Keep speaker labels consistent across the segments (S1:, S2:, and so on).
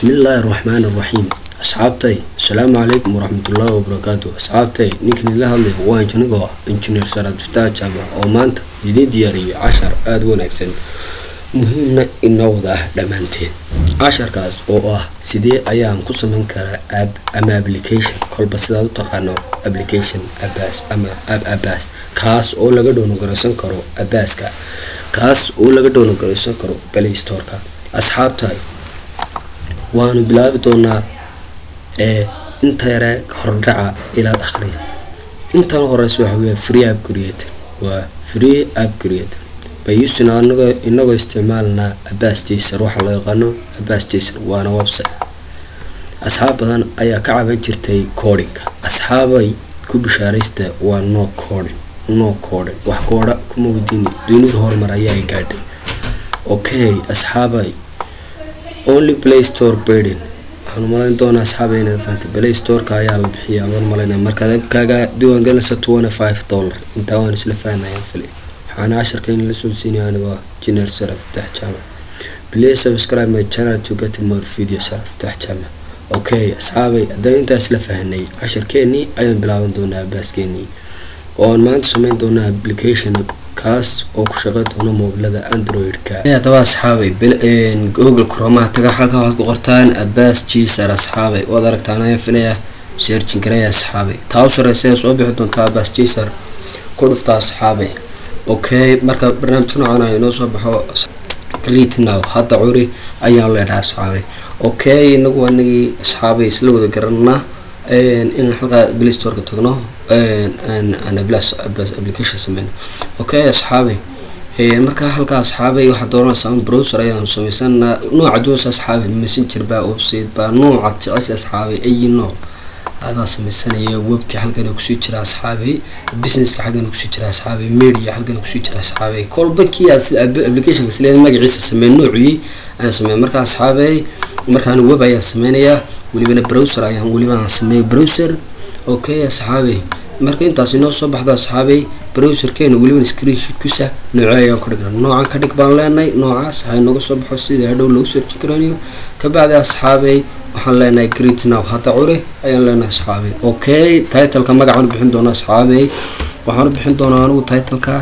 S1: bismillaahi raxmaani raxiim asxaabtay asalaamu calaykum waraxmatullaahi wabarakaatu asxaabtay ninkan idila hadlay waa injinigoo ah injineer saraad fataah jaamac oo maanta idiin diyaariyay cashar aada u wanaagsan muhiimna inoo wada ah dhammaanteen casharkaas oo ah sidee ayaan ku sameyn karaa ab ama application kolba sidaad u taqaano application abaas ama ab abaas kaas oo laga dhoonogaraysan karo abaaska kaas oo laga dhoonogaraysan karo play storeka asxaabtay waanu bilaabi doonaa ee inta yare hordhaca ilaad akhriya intan horeysa waxa weya free app creator waa free app creator bayusin anagoo inagoo isticmaalnaa abaas jaser waxaa loo yaqaano abaas jaser waana website asxaab badan ayaa ka caban jirtay codinka asxaabay ku bishaaraysta waa no coding no coding wax koodha kuma weydiini dunida horumar ayaa ay gaadhay okay asxaabay only play store burden waxaan umalayn doonaa asxaaba inaad fahamtay play storeka ayaa la bixiya waan malaynaya markaad abkaaga diiwaan gelinaysa twenty five dollar intaa waan isla fahmayaan fili waxaana casharka in la soo siinaya anigoo jineer saraf fatax jaamac please subscribe my channel to get more video saraf fatax jaamac okay asxaabay haddaan intaa isla fahnay casharkeenii ayaan bilaaban doonaa abaaskeenii oo aan maanta sameyn doonaa application kaas oo ku shaqey doona moobilada android-ka haddaba asxaabay google cromaha taga halka waxaad ku qortaan abaas jiser asxaabay waad aragtaan ayaan filaya searchin garaya asxaabay taa u sareysa soo bixi doontaa abaas jiser ku dhufta asxaabay okay marka barnaamijka noocan ah inoo soo baxo greet now hadda curi ayaan leedhaha asxaabay okay inagu anagii asxaabay isla wada garanaa in halkaa play storeka tagno application sameyno okay asxaabay markaa halkaa asxaabay waxaa dooranaysaa un browser ayaanu sameysanaa nooca doonsa asxaabay messenger baa website baa nooca jecesha asxaabay ayi nooc adaa sameysanaya webka halkan kusii jira asxaabay businesska xaggan kusii jira asxaabay media halkan kusii jira asxaabay kolba kii applicationka isleeda magaciisa samey noocii ayaan sameey markaa asxaabay markaan web ayaan sameynayaa welibana browser ayaan weliba aan sameeyay browser okay asxaabay marka intaas inoo soo baxda asxaabay browserkeena welibana screenshootkiisa nooce ayaan ku dhigna noocan ka dhig baan leenahay noocaas ha inooga soo baxo sida hadhow lagu searchi karanayo kabacdi asxaabay waxaan leenahay greet now hadda cure ayaan leenahay asxaabay okay titleka magacaan bixin doona asxaabay waxaan u bixin doonaa anigu titleka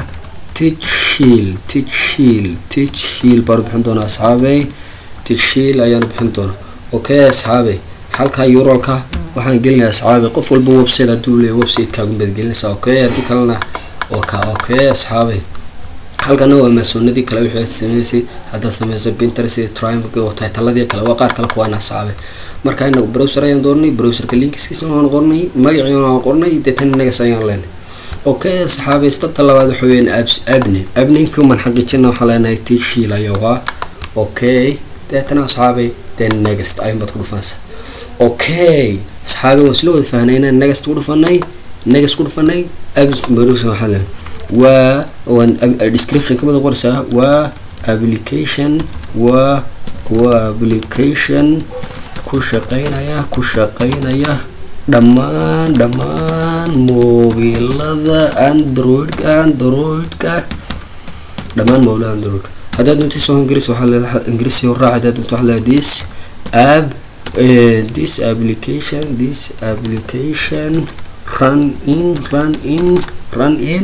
S1: tichil tichil tichil baan bixin doonaa asxaabay tichil ayaan bixin doonaa okay asxaabay halka uralka waxaan gelinaya asxaabay qof walba website hadduu leeyahy websitekaagum baad gelinaysaa okay haddii kalena oka okay asxaabay halkana waa maasoonadii kale wixii aad sameysay haddaad sameyso pinterest triumg oo taytaladii kale waa qaar kale kuwaana asxaabay marka inagu browser ayaan doornay browserka linkiskiisa waan qornay magacii waan qornay deetana nagas ayaan leenay okay asxaabay stabta labaad waxa weeyaan abs abne abninkuman xaqiijina waxaan leenahay tishiil ayuu ahaa okay deetana asxaabay then next ayun baad ku dhufanaysaa okay asxaabay waan isla wada fahnay inaan next ku dhufanay next ku dhufanay abs browser waxaa leenahay waa waan description kamida qoraysaa waa application waa waa application ku shaqeynaya ku shaqeynaya dhammaan dhammaan mobilada androidka androidka dhammaan mobilada androidka haddaad doonta soo ingiriis waxaa leedahay ingiriisi raac haddaad doonta waxaa leedahay this app this application this application run in run in run in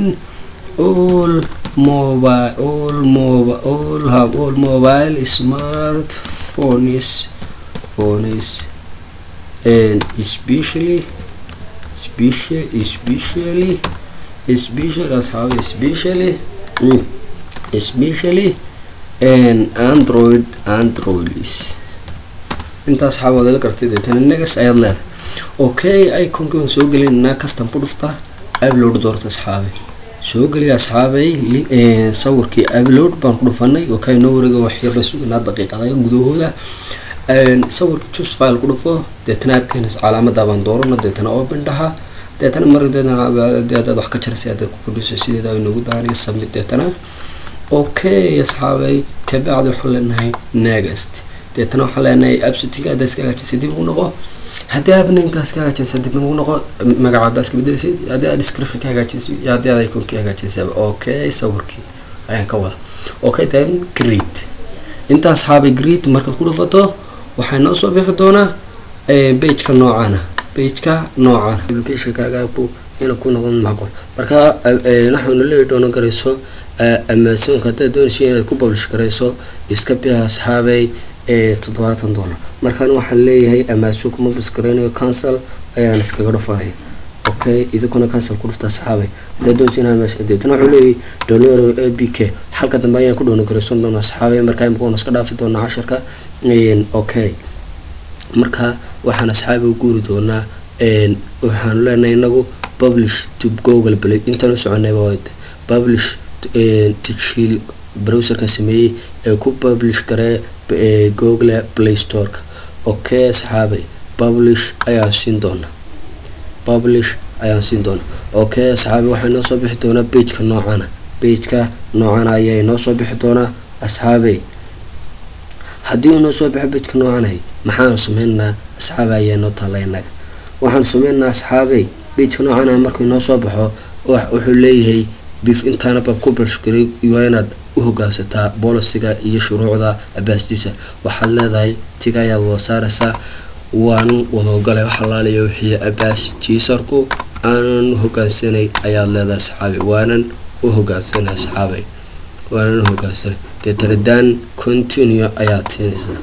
S1: all mobile all mobile all have all mobile smartphones phones and especially especially especially especially asxaab especially mm, especially and android androids intaas xaabad la gartay deetana negas ayaad leedahay okay iconka waan soo gelinaa custom ku dhufta upload doorta asxaabay soo geliya asxaabay sawirkii upload baan ku dhufanay oo ka inoo wareega waxyar bay sugnaa daqiiqada gudahooda sawirkii jus file ku dhufo deetana abkeenas calaamada baan doorano deetana open dhaha deetana marka deetana hadaad wax ka jarasay hadaad ku kordhiso sideeda inoogu daaniga submit deetana okay asxaabay kabacdi waxaan leenahay next deetana waxaan leenahay absutiga haddaa iska hagaajisay dib ugu noqo haddii aad ninkaas ka hagaajinaysa dib ugu noqo magaca haddaa iska bedelaysid haddii aad description ka hagaajinaysa iyo haddii aad icon ka hagaajinaysa okay sawirkii ayaan ka wada okay then greet inta asxaabay greet markaad ku dhufato waxaa noo soo bixi doonaa bageka noocana bageka noocana applicationkaagabu ina ku noqon macqul marka waxaanu leeyi doono garayso amazonka haddaad doonaysa inaad ku publish garayso iska bixa asxaabay toddobaatan dollar markaan waxaan leeyahay amazon kuma publish garaynayo cancel ayaan iskaga dhufanaya okay idinkuna cancel ku dhufta asxaabay haddaad doonaysa inaa amazon deetana wuxuu leeyahay donor a b k halka dambe ayaan ku dhoono garaysan doona asxaabay markaa imika waan iska dhaafi doonaa casharka okay marka waxaan asxaabi u guuri doonaa waxaanu leenahay inagu publish to google play intaan u soconayba publish tishil browserka sameeyey ee ku publish garee google play storeka okay asxaabay publish ayaan siin doonaa publish ayaan siin doonaa okay asxaabay waxaa inoo soo bixi doonaa bageka noocana bageka noocana ayaa inoo soo bixi doonaa asxaabay haddii inoo soo baxo bageka noocanay maxaanu sameynaa asxaabay ayaa inoo taalla inaga waxaanu sameynaa asxaabay bageka noocana markuu inoo soo baxo wuxuu leeyahay bif intaana bab ku balshgaray waa inaad u hogaansataa bolisiga iyo shuruucda abaasdiisa waxaad leedahay tiga ayaad wada saaraysaa waanan wada ogolay waxalaaliya wixii abaas jiisarku aanan hogaansanay ayaad leedahay asxaabay waanan u hogaansanay asxaabay waanan u hogaansanay deetana dan continue ayaad siinaysaa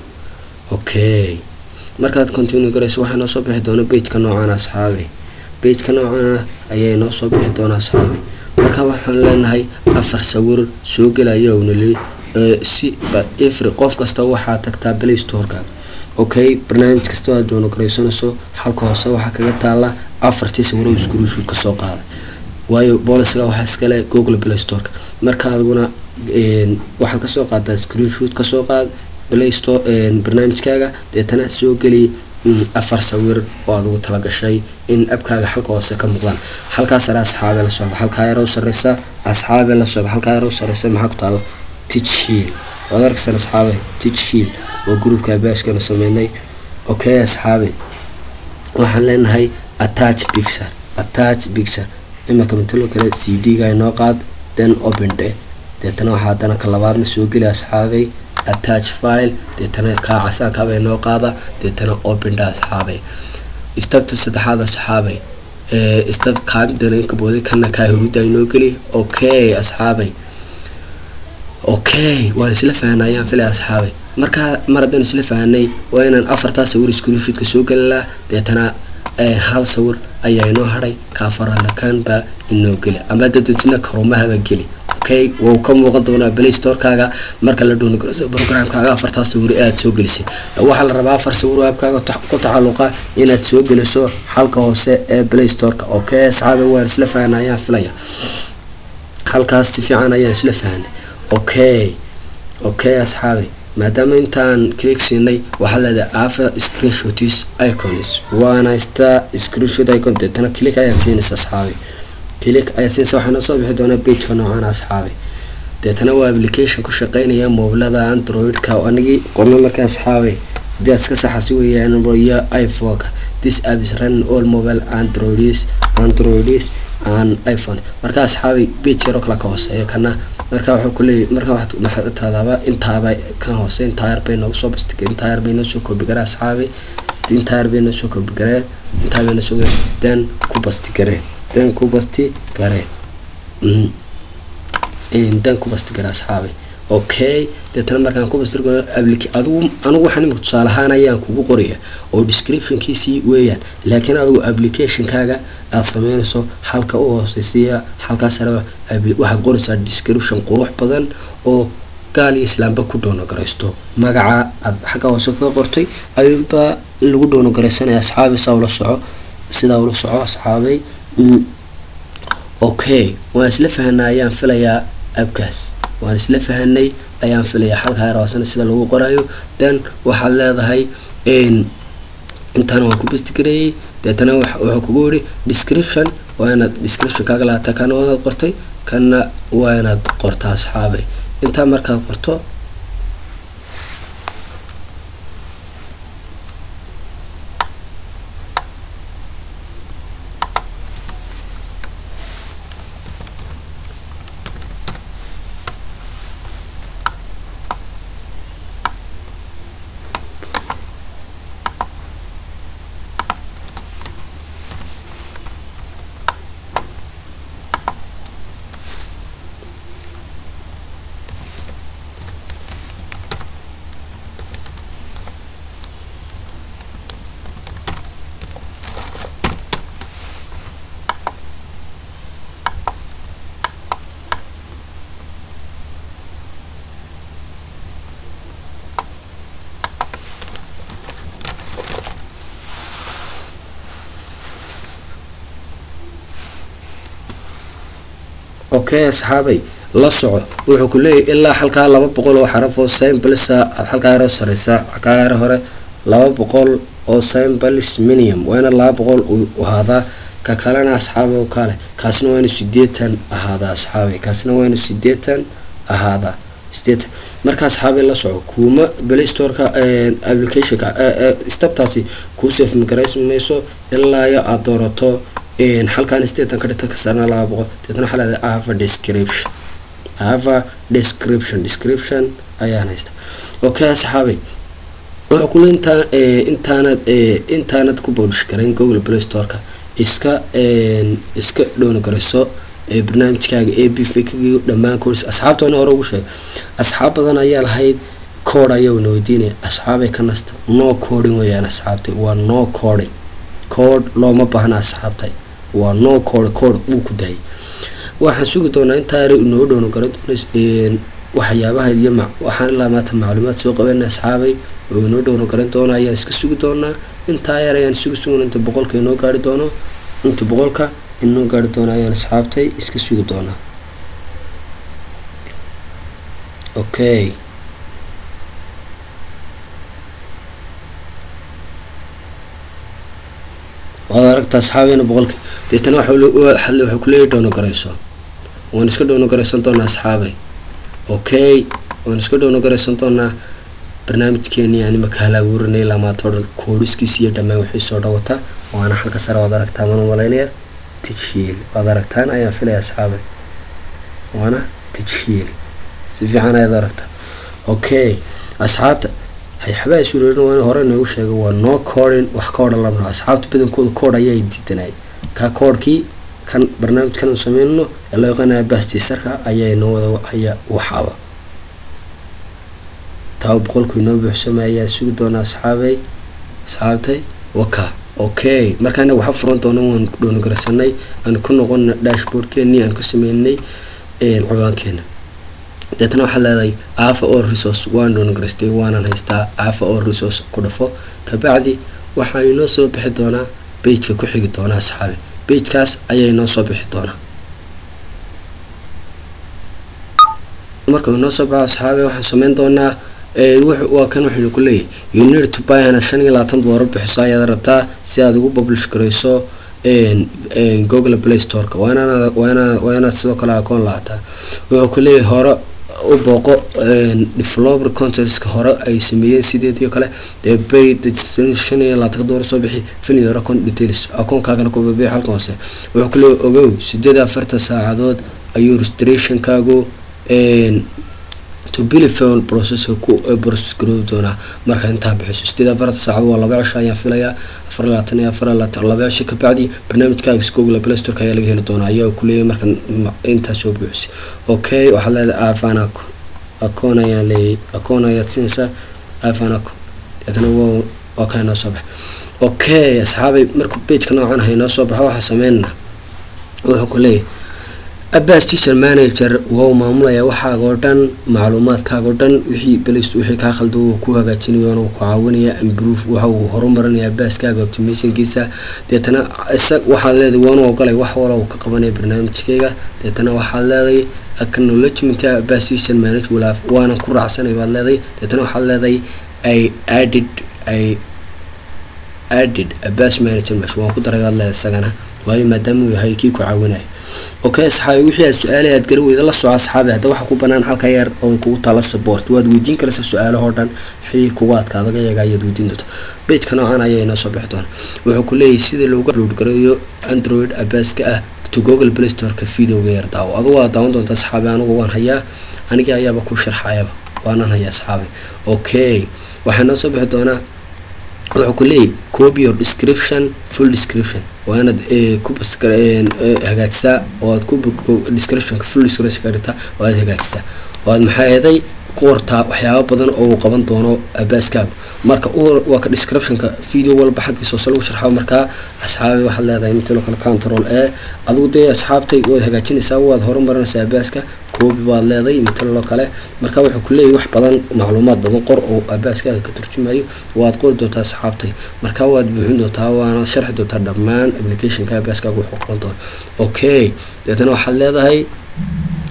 S1: okay markaad continue garayso waxaa noo soo bixi doona bageka noocana asxaabay bageka noocana ayaa inoo soo bixi doona asxaabay marka waxaan leenahay afar sawir soo gelaya una lii si ifri qof kasta waxaa tagtaa play storeka okay barnaamij kasta aad doono garaysanayso halka hoose waxaa kaga taala afartii sawiro screenshoot kasoo qaaday waayo bolisiga waxaa iskale google play storeka marka adiguna waxaad kasoo qaadaa screenshoot kasoo qaad play store barnaamijkaaga deetana soo geliy afar sawir oo aad ugu talagashay in abkaaga halka hoose ka muuqdaan halkaa sare asxaabe la socda halkaa yaro sareysa asxaabe la socda halkaa yaro sareysa maxaa ku taala tijhiil waad arkaysan asxaabe tijhiil waa gruupka abaashkana sameynay okay asxaabe waxaan leenahay attach picture attach picture imarka matalo kale c d ga inoo qaad then open day deetana waxaa haddana ka labaadna soo geli asxaabay attach file deetana kaa casaankaabay noo qaada deetana opendha asxaabay stabta saddexaad asxaabay stab kaamidana inka booday kana kaa huruda inoo geli okay asxaabay okay waan isla fahanay ayaan filay asxaabay markaa mar haddaan isla fahanay waa inaan afartaa sawir screenshotka soo gelilaa deetana hal sawir ayaa inoo hadhay kaafarala kanbaa inoo geli ama dadootina karumahaba geli okay wuu ka muuqan doonaa play storekaaga marka la doono garayso programkaaga afartaa sawir aad soo gelisay waxaa la rabaa afar sawir aabkaaga ku tacaluqa inaad soo geliso halka hoose ee play storeka okay asxaabi waan isla fahanay ayaan filaya halkaas si fiican ayaan isla fahanay okay okay asxaabi maadaama intaan click siinay waxaa leedahay afa screenshots icons waana star screenshot icon deetana click ayaad siinaysa asxaabi click ayaad siinaysa waxaana soo bixi doonaa bageka noocan asxaabi deetana waa application ku shaqeynaya mobilada android-ka anigii qorno marka asxaabi haddii aad iska saxasi weeyaan iyo iphone-ka this app is running all mobile androids androids and iphone marka asxaabi page yaro kala ka hooseeyo kana marka wuxuu kuleeyahy marka waxaad taadaaba intaaba kan hoose intaa yar bay noogu soo bastigay intaa yar bay noo soo koobigaree asxaabi intaa yar bay noo soo koobigaree intaa bay noo soo then ku bastigaree then ku basti garee then ku bastigare asxaabi okay deetana markaan ku bastir adigu anigu waxaan imika tusaale ahaan ayaan kugu qoraya oo descriptionkiisii weeyaan laakiin adigu applicationkaaga aada sameynayso halka u hooseysiya halkaa sare waxaad qoraysaa description qurux badan oo gaal iyo islaamba ku doono garaysto magaca aad xagga hoose ka qortay ayuubaa lagu doono garaysanaya asxaabi saa ula soco sidaa ula soco asxaabay okay waan isla fahanay ayaan filayaa abkaas waan isla fahanay ayaan filayaa halkaa raasana sida lagu qorayo then waxaad leedahay intaana waan ku bastigareeyey deetana wuxuu kugu yidhi description waa inaad description kaaga laata kana waanaad qortay kana waa inaad qorta asxaabay intaa markaad qorto okay asxaabay la soco wuxuu ku leeyahy ilaa halkaa laba boqol oo xaraf oo simbalisa aad halkaa yaro sareysaa halkaa yaro hore laba boqol oo simbalis minimum waa ina laba boqol uu ahaadaa ka kalena asxaabay oo kale kaasna waa inu sideetan ahaadaa asxaabay kaasna waa inu sideetan ahaadaa sideetan marka asxaabay la soco kuuma playstoreka applicationka stabtaasi kuu sefmgaraymayso ilaa iyo aada doorato halkaan sideetan ka dhigta kasarna laba boqol deetna waxaa leedahay ava description ava description description ayaan haysta okay asxaabay wuxuu kule intaa intaanad intaanad ku boolish garayn google play storeka iska iska dhowna garayso barnaamijkaaga a b fikigi dhammaan koodis asxaabta ina hore ugu sheegay asxaab badan ayaa lahayd kood ayaa na weydiinaya asxaabay ka nasta no coding weyaan asxaabtay waa no coding kood looma baahna asxaabtay waa no code kood uu ku daayay waxaan sugi doonaa intaa yar inoo dhowna garan doona waxyaabaha iyo waxaan ilaa maanta macluumaad soo qabana asxaabay oo inoo dhowna garan doona ayaan iska sugi doonaa intaa yar ayaan sugi sugna inta boqolka inoo gaari doono inta boqolka inoo gaari doono ayaan asxaabtay iska sugi doonaa okay waad aragta asxaabeyna boqolki deetana waxuu kuleeyahy dhowna garayso waan iska dhowna garaysan doonaa asxaabay okay waan iska dhowna garaysan doonaa barnaamijkeeni yani maka halaabuurinay ilaa maanta o dhan kooriskiisa iyo dhammaan wixii soo dhawata waana halka sare waad aragtaa mana malaynaya tijhiil waad aragtaan ayaan filaya asxaabay waana tijhiil si fiican ayaad aragtaa okay asxaabta waxbaa sureerin waa in hore noogu sheegay waa no codin wax ka odhan lamaro asxaabta badankooda kood ayaa diidanay ka koodhkii kan barnaamijkan sameynno ee loo yaqaanaya bastiisarka ayaa noo wada ayaa waxaaba taa boqolku inoo buuxsamay ayaa sugi doonaa asxaabay asxaabtay waka okay markaana waxa furan doona waan dhoongaraysanay aan ku noqona dashboardkeenii aan ku sameynay ciwaankeena deetna waxaad leedahay afa all resource waan dhoonagaraystay waanan haystaa afa all resource ku dhafo kabacdi waxaa inoo soo bixi doonaa bageka ku xigi doonaa asxaabi bagekaas ayaa inoo soo bixi doonaa marka inoo soo baxo asxaabi waxaan sameyn doonaa waa kan waxaynu ku leeyahy you need to buy ana shan iyo labaatan doolar bixiso ayaad rabtaa si aad ugu publish garayso google play storeka waa inaad waa inaad sidoo kale akoon lahataa wuxuu ku leeyahay hore u booqo developer contentska hore ay sameeyeen sideedii kale dee bay shan iyo labaatan doolar soo bixi filin yaro con details akoonkaagana ku babiix halkan hoose wuxuu ku leeyahay ogow sideed afartan saacadood ayuu registrationkaagu to bilifon processor ku process garoobi doonaa marka intaa bixiso sideed afartan saacad waa laba cisho ayaan filayaa afar labaatan iyo afar labaatan laba cisho kabacdi barnaamijkaaga google play store ayaa laga heli doonaa ayaa kuleeyahay marka intaa soo buuxisay okay waxaad leedahay afan acon akoon ayaan leeyahay akoon ayaad siinaysaa afan acon deetana waa waa kaa inoo soo baxa okay asxaabay markuu pageka noocan ah inoo soo baxo waxaa sameynana wuxuu ku leeyahay abbas teacher manager waa uu maamulaya waxaaga oo dhan macluumaadkaaga oo dhan wixii balist wixii kaa khalda uu ku hagaajinayo uu ku caawinaya improve waxa uu horumarinaya abbaaskaaga optimationkiisa deetana isa waxaad leedahay waanu ogolay wax wala uu ka qabanaya barnaamijkayga deetana waxaad leedahay acknowledgement abbas teacher manager walaaf waanan ku raacsanay baad leedahay deetana waxaad leedahay ay added ay added abbas manager mesh waan ku daray baad leedahay isagana waayo maadaama uu yahay kii ku caawinaya okay asxaabi wixii aad su-aale aad gari weyda la soco asxaabi hadda waxaa ku banaan halka yar oo kugu taala support waad weydiin karaysaa su-aalahoo dhan xii kugu adka adaga yaga ayaad weydiin doonta bageka noocan ayaa inoo soo bixi doona wuxuu ku leeyahay sida loogu upload gareeyo android abaska ah to google play storeka videoga yar daawo adugu waad daawan doonta asxaabi anigu waan hayaa anigii ayaaba ku sharxayaba waanan hayaa asxaabi okay waxaa noo soo bixi doonaa wuxuu ku leeyahy copy your description full description waa inaad ku hagaajisaa oo aad ku descriptionka full description ka dhigtaa oo aad hagaajisaa oo aad maxaa eeday ku qortaa waxyaaba badan oo uu qaban doono abaaskaagu marka waa ka descriptionka video walba xaggiisa hoose lagu sharxo markaa asxaabi waxaad leedahay mitalo kale control e adigu dee asxaabtay waad hagaajinaysaa waad horumarinaysaa abaaska koobi baad leeday mitalo kale marka wuxuu ku leeyahy wax badan macluumaad badan qor oo abaaskaaga ka turjumayo waad qori doontaa asxaabtay marka waad buuxin doontaa waana sharxi doontaa dhammaan applicationka abaaskaaga wuxuu qaban doona okay deetana waxaad leedahay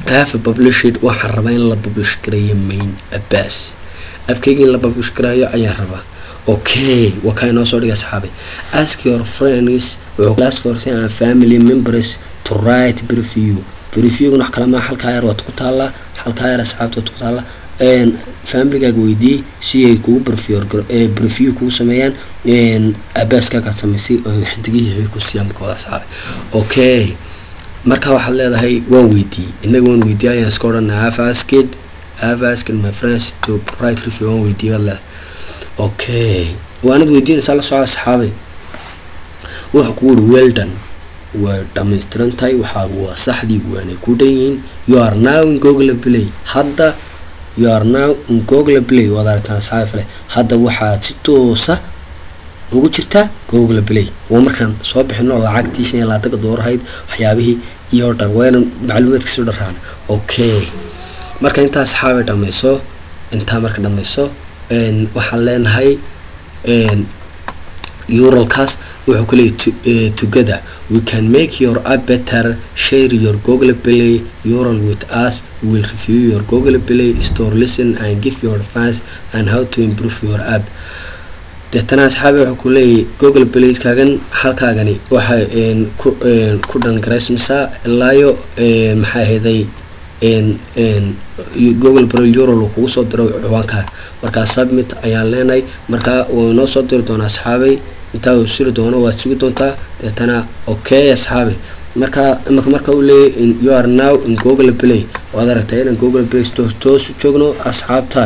S1: have published waxaan rabaa in la publish gareeyo main abbas abkeyga in la publish gareeyo ayaan rabaa okay waa kaa inoo soo dhiga asxaabi ask your friends class force and family members to write preview previewguna wax kale maa halkaa yar waad ku taallaa halkaa yar asxaabta waad ku taallaa familigaaga weydiiyey si ay kugu breview kugu sameeyaan abaaskaagaad samaysay xidigihii ku siiyaan markooda asxaabi okay marka waxaad leedahay waan weydiiyey inaga waan weydiiyay ayaan iska odhanay have asked have asked my friends to write review waan weydiiyay baad leedahay okay waanad weydiinaysaa la soco asxaabay wuxuu kugu uri weldan way dhamaystiran tahay waxaa waa saxdii waanay ku dhan yihiin you are now in google play hadda you are now in google play waad aragtaan asxaabi fale hadda waxaad si toosa ugu jirtaa google play waa markaan soo bixino lacagtii shan iyo labaatanka doorahayd waxyaabihii iyo dhan wayna macluumaadka soo dharaan okay marka intaa asxaabay dhammayso intaa marka dhammayso waxaan leenahay uralkaas wuxuu ku leeyay together we can make your app better share your google play ural with us we will review your google play store listen and give your advice and how to improve your app deetana asxaabi wuxuu ku leeyahy google playkaagan halkaagani waxay ku dhangaraysmaysaa ilaayo maxaa ahaday google play ural uu kugu soo diro ciwaankaa markaa submit ayaan leenahay markaa wuu inoo soo diri doonaa asxaabay intaa uu siri doono waad sugi doontaa deetana okay asxaabi markaa imaka marka uu leeyahy you are now in google play waad aragtay inaan google play toos toos u joogno asxaabtahay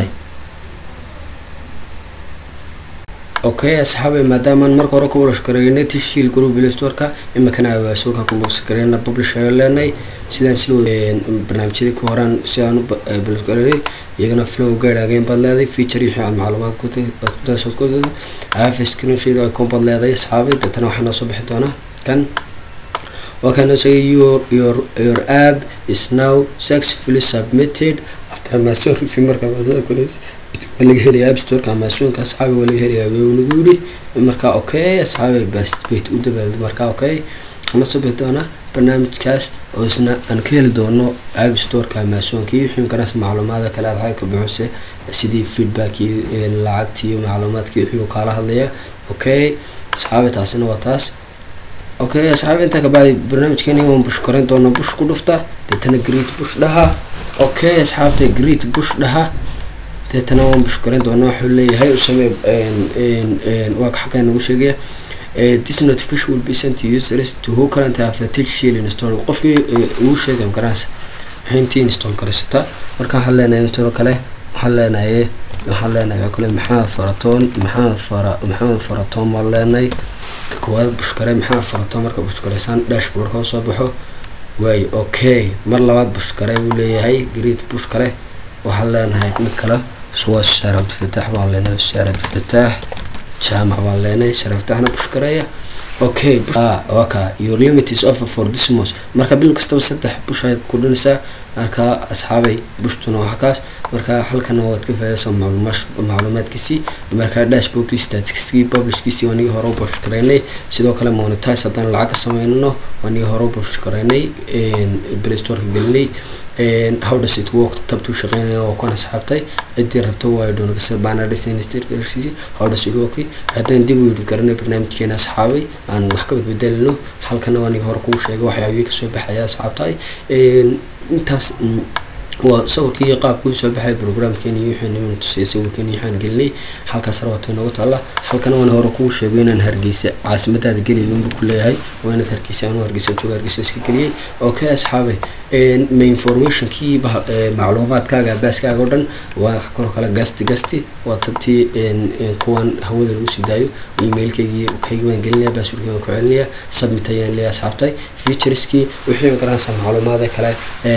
S1: okay asxaabay maadaamaan marka hore ku publish gareynay tishiil group play storeka imikana abaasuulka ku publish gareyna publish ayo leenahay sidaan sila barnaamijyadii ku horaan sidaan u publish gareynay iyagana flow guide again baad leedahay feature iyo waxaad macluumaad ku kutaasod ku have screenshot icon baad leedahay asxaabay deetana waxaa noo soo bixi doonaa kan waa kaa noo sheegay your your your app is now successfully submitted after master review marka maadada kuleys waa laga helaya app storeka amaasuunka asxaabi waa laga helaya nagu yidhi marka okay asxaabi basbait u dabaalda marka okay ana soo bixi doonaa barnaamijkaas oo isna aan ka heli doono app storeka amaasuunka iyo wixii makaras macluumaada kale aad xagga buxuse sidii feedback iyo lacagtii iyo macluumaadkii wixii uu kaala hadlaya okay asxaabi taasina waa taas okay asxaabi intaa kabacdi barnaamijkeeni waan bush koran doona bush ku dhufta deetana great bush dhaha okay asxaabta great bush dhaha deetana waan bush koran doona wuxuu leeyahay usamee waa xaggaa nagu sheegaya this notification will be sent to users to who currently have a teach shield install qofkii ugu sheegay makaranaysa waxay intii install garaysataa marka waxaan leenahay intoo kale waxaan leenahay waxaan leenahay kale maxamed faratoon maxamed fara maxamed faratoon baan leenahay ka koowaad bushkare maxamed faratoon marka bushkareysaan dashboardka usoo baxo waay okay mar labaad bushkare buu leeyahay great bushkare waxaan leenahay mid kale suwa shaar abdifatax baan leenahay shaar abdifatax jaamac baan leenahay shaar abdifataxna bushkareeya okay waka your limit is offer for this month marka bil kastaba saddex bush ayaad ku dhinaysaa marka asxaabay bushtuna waa kaas marka halkana waad ka faadaysaa macluumaadkiisii marka dashboardkii staticskii publishkiisii waanigi hore u publish gareynay sidoo kale monetize haddaan lacag ka sameynano waanigi hore u publish gareynay play storeka gelinay how does it work tabtuu shaqeynaya oo kan asxaabtay ciddii rabto waa doonagasa banner design staircase how does it work haddaan dib u yidhi garanay barnaamijkeena asxaabay aan wax ka badbedelino halkana waanigi hore kuu sheegay waxyaabihii kasoo baxaya asxaabtahay intaas waa sawirkii iyo qaabkii soo baxay programkeeni iyo wixii niman tusiyay sawirkeeni waxaan gelinay halkaas rawato inooga taalla halkana waan hore kuu sheegay inaan hargeysa caasimadaada geliyo unbu ku leeyahay waa inaad hargeysa anu hargeysa jooga hargeysa iska geliyay okay asxaabay ma informationkii macluumaadkaaga baaskaaga oo dhan waa kor kale gasti gasti waa tabtii kuwan hawada lagu sii daayo emailkaygii kaygi waan gelinaya basurkii waan ku celinaya submit ayaan leeyahay asxaabtay featureskii wixii garanaysa macluumaada kale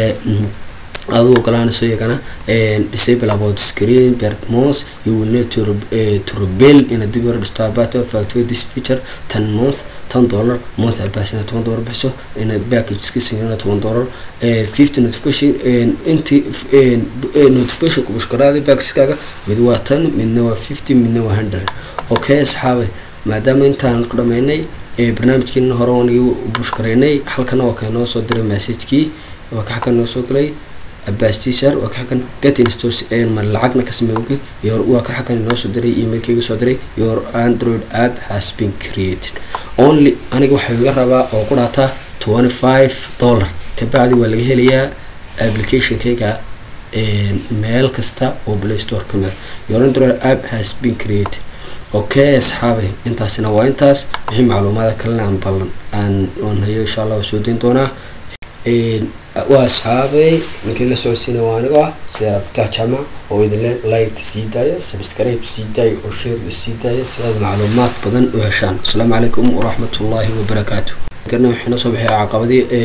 S1: aduu ogolaanayso iyagana disable about screen bermons you will need to, uh, to rebel in a dib yar dhisto about of activate this feature ten month ten dollar month abasina toban dollar bixiso in a package kiisina toban dollar fifty notification inti notification ku bushkaraada packagekaaga mid waa ten midna waa fifty midna waa hundred okay asxaabay maadaama intaan ku dhameynay barnaamijkeena hore wanigi bushkareynay halkana waa kaynoo soo diray messagekii waa ka xagga noo soo galay abbas tsar waa ka xagan get instos ma lacagna ka sameeyay your waa ka xagan inoo soo diray emailkayga soo diray your android app has been created only aniga waxaa iga rabaa oo ku dhaataa twenty five dollar kabacdi waa laga helayaa applicationkayga meel kasta oo play store ka mid your android app has been created okay asxaabay intaasina waa intaas wixii macluumaada kalena aan ballan aan aan hayo insha allah waa soo dayn doonaa waa asxaabay ninkii la socodsiina waa anigo ah sida aftaax jaamac oo idinle like sii daaya subscribe sii daaya oo share sii daaya si aad macluumaad badan u heshaan asalaamu calaykum waraxmatullaahi wabarakaatu garna waxay noo soo baxay caqabadii